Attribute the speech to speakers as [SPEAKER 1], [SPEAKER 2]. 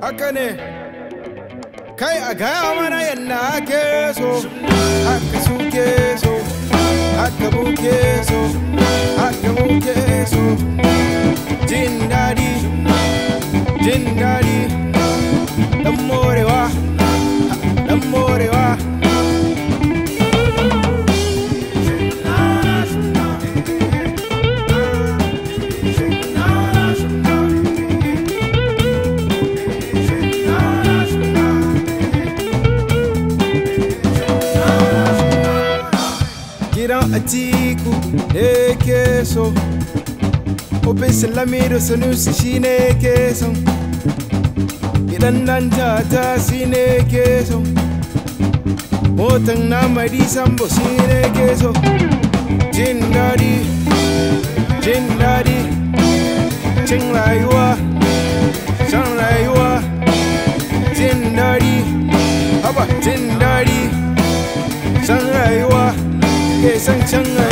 [SPEAKER 1] haka ne kai a gaya mana yadda ake so haka suke so haka muke so haka muke so jin daɗi jin daɗi dan morewa dan morewa gidan atiku da ke so Open Salamido Sanusi shi ne ke so gidan nan tata shi ne ke so motan na madi sambo shi ne ke so jin daɗi jin daɗi cin rayuwa shan rayuwa jin daɗi haba jin daɗi san rayuwa ke san can rayuwa